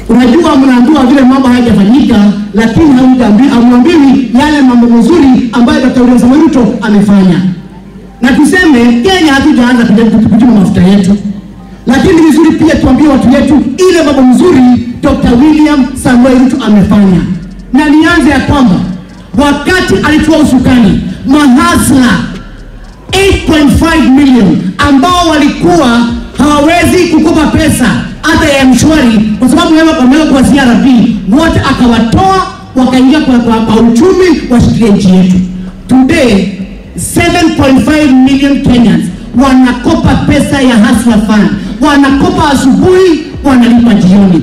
Unajua, mnaambiwa vile mambo hayajafanyika, lakini hamjaambi- hamwambiwi yale mambo mazuri ambayo Dr. William Samoei Ruto amefanya. Na tuseme Kenya hatujaanza kuja- kuchuma mafuta yetu, lakini ni vizuri pia tuambie watu wetu ile mambo mzuri Dr. William Samoei Ruto amefanya. Na nianze ya kwamba wakati alitoa usukani mahasla 8.5 million ambao walikuwa hawawezi kukopa pesa hata ya mshwari kwa sababu wameweka wameweka kwa CRB, wote akawatoa wakaingia kwa, kwa, kwa uchumi washikilie nchi yetu. Today 7.5 million Kenyans wanakopa pesa ya Hustler Fund, wanakopa asubuhi, wanalipa jioni.